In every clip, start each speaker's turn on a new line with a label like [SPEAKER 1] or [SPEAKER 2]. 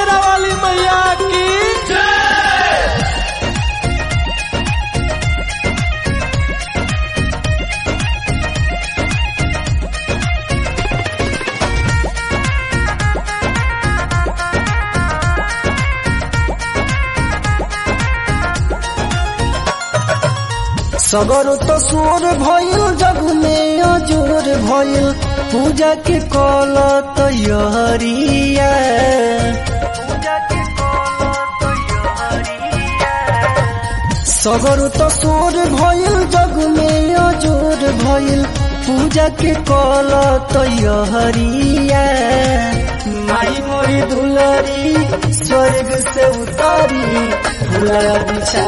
[SPEAKER 1] शेरा वाली मैया की
[SPEAKER 2] सगर तो सोर भइल जग में अजोर भइल पूजा के कल तैयारिया सगर तो सोर भइल जग में अजोर भइल पूजा के कल तैयारिया माई मोरी दुलरी स्वर्ग से उतारी फूला बिछा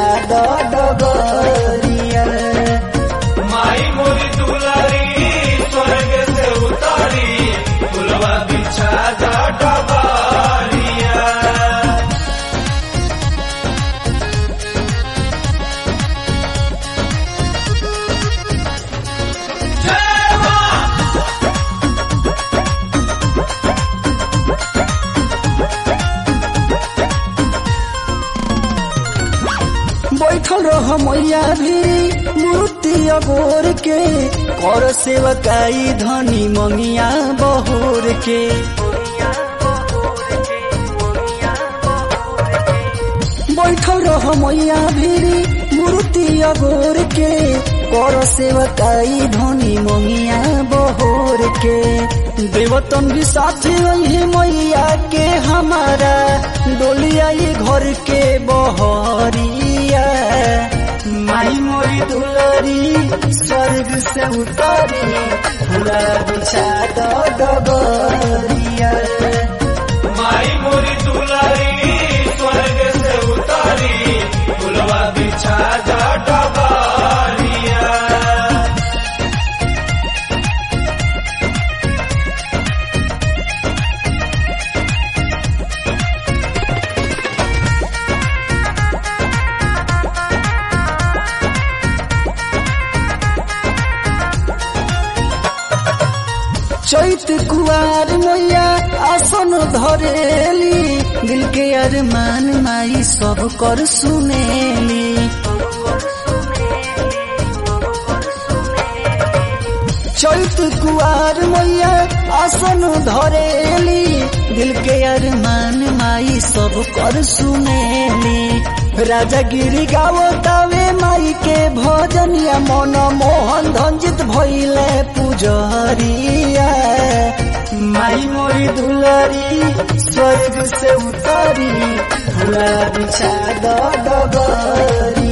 [SPEAKER 2] डगरिया
[SPEAKER 1] माई मोरी दुलारी स्वर्ग से उतारी फुलवा बिछा जा डबारिया
[SPEAKER 2] बैठल रह मैया भी मूर्ति अगोर के कर सेवकाई धनी मंगिया बहोर के बैठल रह मैया भी मूर्ति अगोर के कर सेवकाई धनी मंगिया बहोर के देवतन भी साथ वही मैया के हमारा डोलिया ये घर के बहरिया माई मोरी दुलरी स्वर्ग से उतारी पूरा बिछा डगरिया
[SPEAKER 1] माई मोरी दुलारी स्वर्ग से उतारी फुलवा बिछा जा डबारिया
[SPEAKER 2] चैत कुआर मैया आसन धरेली दिल के अरमान माई सब कर सुनेली चैत कुआर मैया आसन धरेली दिल के अरमान माई सब कर सुनेली राजा गिरी गावतावे माई के भजनिया मन मोहन धंजित भइले पुजरिया माई मोरी दुलरी स्वर्ग से उतारी फूला बिछा डगरी